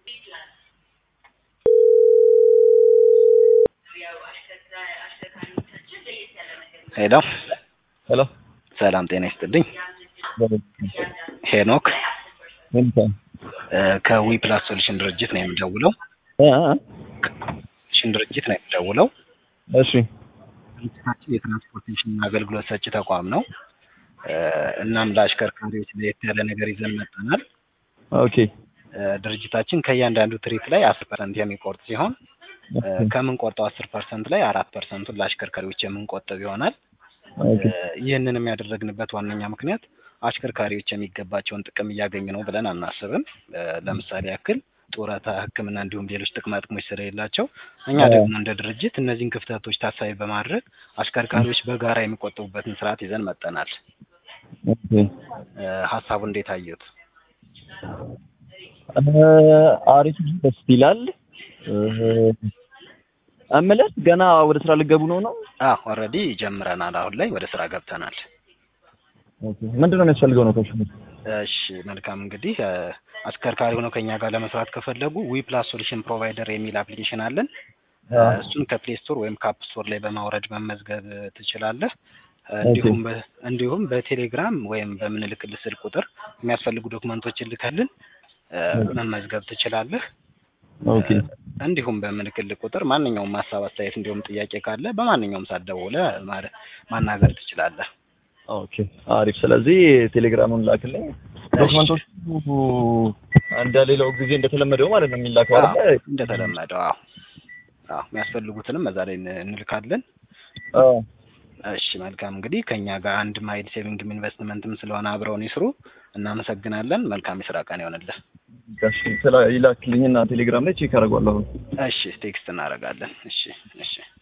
ሄሎ ሄሎ ሰላም ጤና ይስጥልኝ። ሄኖክ ከዊ ፕላስ ሶሉሽን ድርጅት ነው የምደውለው። ሶሉሽን ድርጅት ነው የምደውለው። እሺ ድርጅታችን የትራንስፖርቴሽን አገልግሎት ሰጪ ተቋም ነው። እናም ለአሽከርካሪዎች ለየት ያለ ነገር ይዘን መጥተናል። ኦኬ ድርጅታችን ከእያንዳንዱ ትሪፕ ላይ አስር ፐርሰንት የሚቆርጥ ሲሆን ከምንቆርጠው አስር ፐርሰንት ላይ አራት ፐርሰንቱን ለአሽከርካሪዎች የምንቆጥብ ይሆናል። ኦኬ ይህንንም ያደረግንበት ዋነኛ ምክንያት አሽከርካሪዎች የሚገባቸውን ጥቅም እያገኙ ነው ብለን አናስብም። ለምሳሌ ያክል ጡረታ፣ ሕክምና እንዲሁም ሌሎች ጥቅማ ጥቅሞች ስለሌላቸው እኛ ደግሞ እንደ ድርጅት እነዚህን ክፍተቶች ታሳቢ በማድረግ አሽከርካሪዎች በጋራ የሚቆጥቡበትን ስርዓት ይዘን መጠናል። ኦኬ ሀሳቡ እንዴት አየሁት? አሪፍ ደስ ይላል። እምልህ ገና ወደ ስራ ልገቡ ነው ነው? አዎ ኦልሬዲ ጀምረናል። አሁን ላይ ወደ ስራ ገብተናል። ኦኬ ምንድን ነው የሚያስፈልገው ነው ከሽ እሺ መልካም እንግዲህ አሽከርካሪ ሆነው ከኛ ጋር ለመስራት ከፈለጉ ዊ ፕላስ ሶሉሽን ፕሮቫይደር የሚል አፕሊኬሽን አለን። እሱን ከፕሌይ ስቶር ወይም ከአፕ ስቶር ላይ በማውረድ መመዝገብ ትችላለህ። እንዲሁም በ- እንዲሁም በቴሌግራም ወይም በምንልክልህ ስልክ ቁጥር የሚያስፈልጉ ዶክመንቶችን ልከልን መመዝገብ ትችላለህ። ኦኬ እንዲሁም በምልክልህ ቁጥር ማንኛውም ሀሳብ፣ አስተያየት እንዲሁም ጥያቄ ካለ በማንኛውም ሰዓት ደውለህ ማረ- ማናገር ትችላለህ። ኦኬ አሪፍ። ስለዚህ ቴሌግራሙን ላክልኝ። ዶክመንቶቹ እንደ ሌላው ጊዜ እንደተለመደው ማለት ነው የሚላከው አዎ፣ አይደል? እንደተለመደው አዎ አዎ የሚያስፈልጉትንም በዛ ላይ ን- እንልካለን። አዎ እሺ መልካም እንግዲህ ከኛ ጋር አንድ ማይል ሴቪንግም ኢንቨስትመንትም ስለሆነ አብረውን ይስሩ። እናመሰግናለን። መልካም የስራ ቀን ይሆንልህ። እሺ ስለ ይላክልኝና ቴሌግራም ላይ ቼክ አደርገዋለሁ። እሺ ቴክስት እናደርጋለን። እሺ እሺ